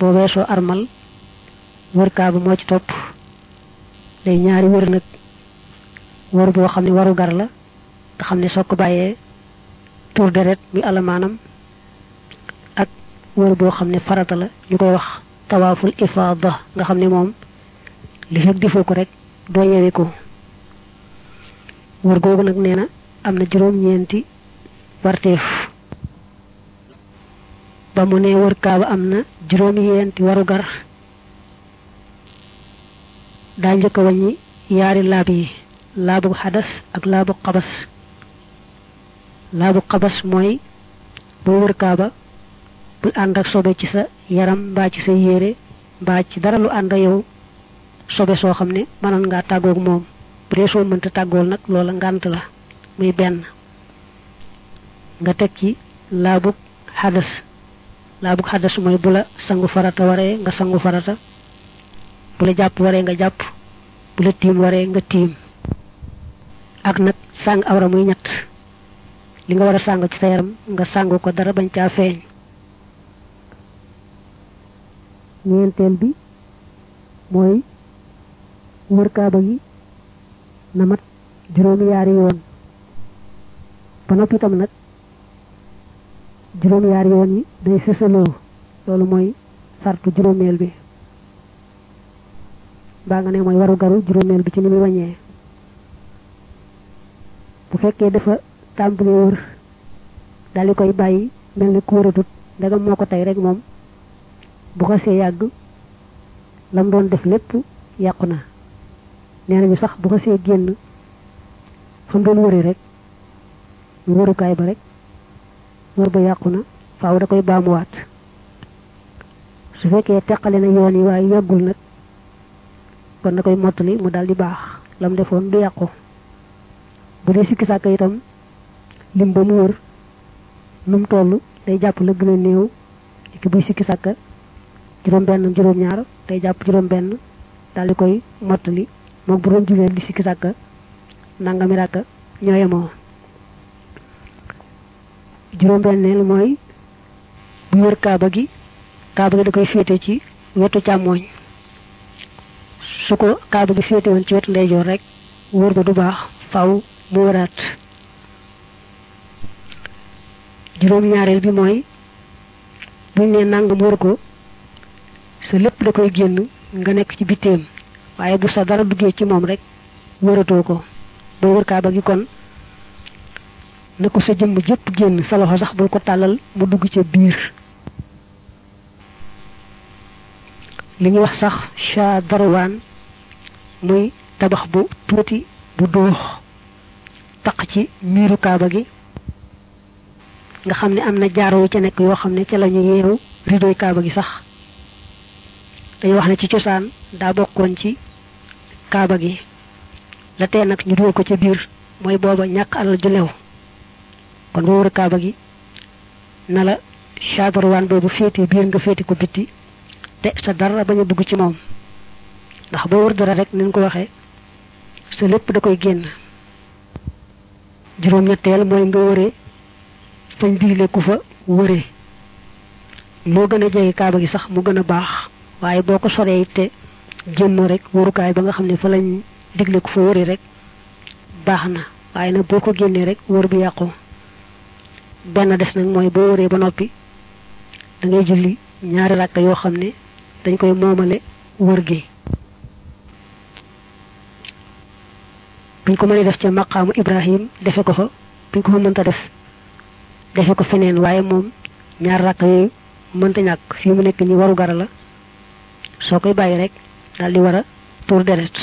boo weesoo armal wër kaaba moo ci topp day ñaari wër nag wër boo xam ne waru gar la nga xam ne soo ko bàyyee tur deret mi alamaanam ak wër boo xam ne farata la ñu koy wax tawaaful ifaada nga xam ne moom li fekk defoo ko rek doo yewi ko wër googu nag nee na am na juróom-ñeenti warteef ba mu ne wër kaaba am na juróom-ñeenti waru gar daa njëkk a wàññi yaari laab yi laabu xadas ak laabu xabas laabu xabas mooy boo wër kaaba bul ànd ak sobe ci sa yaram mbaa ci sa yére mbaa ci dara lu ànd ak yow sobe soo xam ne mënoon ngaa tàggoog moom bu dee soo mënta tàggool nag loola ngànt la muy benn nga teg ci laabug xadas laabug xadas mooy bu la sangu farata waree nga sangu farata bu la jàpp waree nga jàpp bu la tiim waree nga tiim ak nag sàng awra muy ñett li nga war a sàng ci sa yaram nga sàng ko dara bañ caa feeñ ñeenteel bi mooy wër kaaba gi na mat juróomi yaari yoon ba noppi itam nag juróomi yaari yoon yi day sësaloo loolu mooy sartu juróomeel bi baa nga ne mooy waru garu juróomeel bi ci ni muy wàññee bu fekkee dafa tàmbalee wër daal di koy bàyyi mel ni ku wëratut ndegam moo ko tey rek moom bu ko see yàgg lam doon def lépp yàqu na nee nañu sax bu ko see génn fa mu doon wëri rek ñu wërukaay ba rek wër ba yàqu na faaw da koy baamuwaat su fekkee teqale na yoon yi waaye yàggul nag kon da koy mottali mu daal di baax lam defoon du yàqu bu dee sikki sàkk itam lim ba mu wër nu mu toll day jàpp la gën a néew ki buy sikki sàkk juróom benn juróom ñaar day jàpp juróom benn daal di koy mottali moom bu doon julee di sikki sàkk nangami ràkk ñoo yemoo juróom benneel mooy bu wër kaaba gi kaaba gi da koy féete ci wetu càmmooñ su ko kaaba gi féete woon ci wetu ndeyjoor rek wër ba du baax faw mu wëraat juróom ñaareel bi mooy buñ ne nangam wër ko sa lépp da koy génn nga nekk ci bitteem waaye bu sa dara duggee ci moom rek wëratoo ko boo wër kaaba gi kon na ko sa jëmm jëpp génn sa loxo sax bul ko tàllal mu dugg ca biir li ñuy wax sax cha darwaan muy tabax bu tuuti bu doox taq ci miiru kaaba gi nga xam ne am na jaaro yu ca nekk yoo xam ne ca la ñu yeewu ridoy kaaba gi sax dañu wax ne ci cosaan daa bokkoon ci kaaba gi la tee nag ñu dugal ko ca biir mooy booba ñàkk alal ju lew kon boo wër kaaba gi na la chadarwaan boobu féete biir nga féete ko bitti te sa dara bañ a dugg ci moom ndax boo wër dara rek ni ko waxee sa lépp da koy génn juróom-ñetteel mooy nga wëree fañ digle ku fa wëree loo gën a jege kaaba gi sax mu gën a baax waaye boo ko soree te génn rek wërukaay ba nga xam ne fa lañ digle ku fa wëree rek baax na waaye nag boo ko génnee rek wër bi yàqu benn des nag mooy boo wëree ba noppi da ngay julli ñaari rakka yoo xam ne dañ koy moomale wër gi buñ ko mënee def ca maqaamu ibrahim defe ko fa buñ ko fa mënta def defe ko feneen waaye moom ñaar rakka yooyu mënta ñàkk fii mu nekk ni waru gara la soo koy bàyyi rek daal di war a tuur deret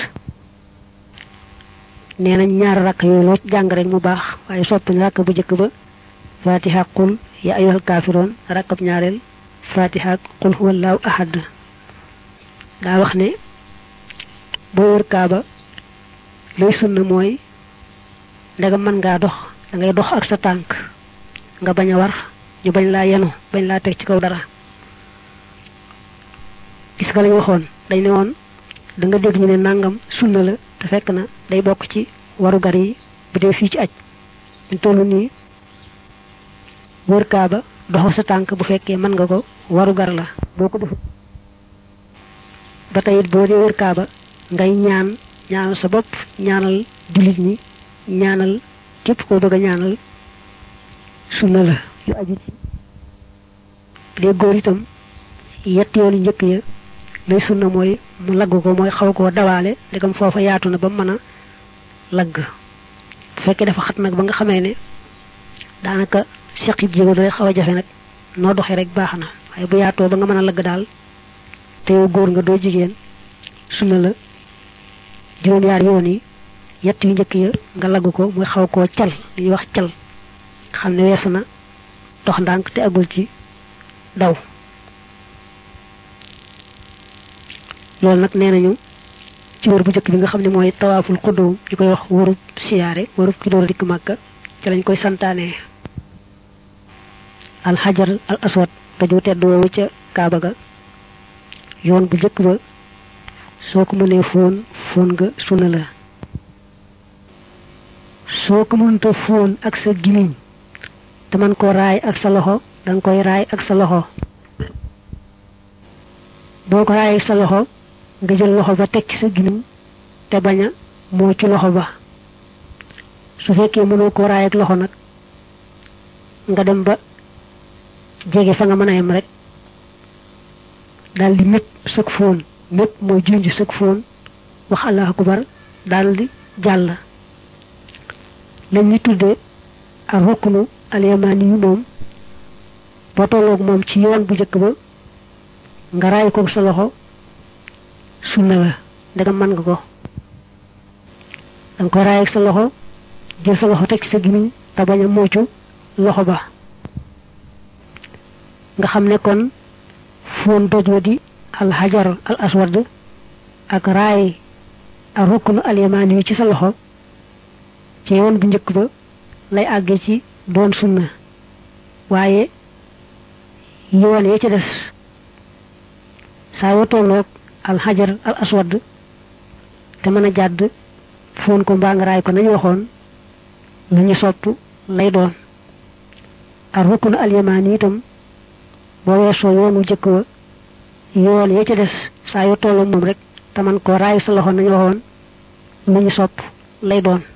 nee nañ ñaar rakk yooyu loo jàng rek mu baax waaye soppi rakk bu njëkk ba fatiha qul ya ayyuhal kaafiroon rakkab ñaareel fatiha qul huwallahu ahad daa wax ne boo wër kaaba lay sunna mooy ndegam mën ngaa dox da ngay dox ak sa tànk nga bañ a war ñu bañ laa yenu bañ laa teg ci kaw dara gis nga lañu waxoon dañ ne woon da nga dégg ñu ne nangam sunna la te fekk na day bokk ci warugar yi bu dee fii ci aj ñu toll nii wër kaaba doxu sa tànk bu fekkee mën nga ko warugar la boo ko def ba tey boo dee wër kaaba ngay ñaan ñaanal sa bopp ñaanal jullit ñi ñaanal képp koo bëgg a ñaanal sunna la yu aju ci dee góor itam yett yoonu njëkk ya lay sunna mooy mu lagg ko mooy xaw koo dawaale ndegam foofa yaatu na ba mën a lagg bu fekkee dafa xat nag ba nga xamee ne daanaka seqib jéego day xaw a jafe nag noo doxee rek baax na waaye bu yaatoo ba nga mën a lagg daal te yow góor nga doo jigéen sunna la juróom-yaar yoon yi yett yu njëkk ya nga lagg ko muy xaw koo cal li ñuy wax cal xam ne weesu na dox ndànk te agul ci daw loolu nag nee nañu ci wër bu njëkk bi nga xam ne mooy tawaaful xudduum ñu koy wax wërub siyaare wërub ki door a dikk màkka ci lañ koy santaane alxajar al aswad daju tedd woowu ca kaaba ga yoon bu njëkk ba soo ko mënee fóon fóon nga sunna la soo ko mënta fóon ak sa gimiñ te man ko raay ak sa loxo danga koy raay ak sa loxo boo ko raay ak sa loxo nga jël loxo ba teg ci sa gimiñ te bañ a moo ci loxo ba su fekkee mënoo ko raay ak loxo nag nga dem ba jege fa nga mën a yem rek daal di mépp sëg fóon mépp mooy junj sëg fóon wax allahu akbar daal di jàll lañ ñu tuddee ak rukkunu alyamani yu moom boo tolloog moom ci yoon bu njëkk ba nga raay ko sa loxo sunna la ndegam mën nga ko danga koy raay ak sa loxo jël sa loxo teg ci sa gimiñ te bañ a moocu loxo ba nga xam ne kon foon doj wa di al hajar al aswad ak raay ak rukkunu alyamani yi ci sa loxo ci yoon bu njëkk ba lay àggee ci doon sunna waaye yoon ya ca des saa yoo tolloog al hajar al aswad te mën a jàdd foon ko mbaa nga raay ko nañu waxoon lu ñu sopp lay doon ak rukkunu alyamani itam boo weesoo yoonu jëkk wa yoon ya ca des saa yoo tolloog moom rek te man ko raay sa loxo nañu waxoon lu ñu sopp lay doon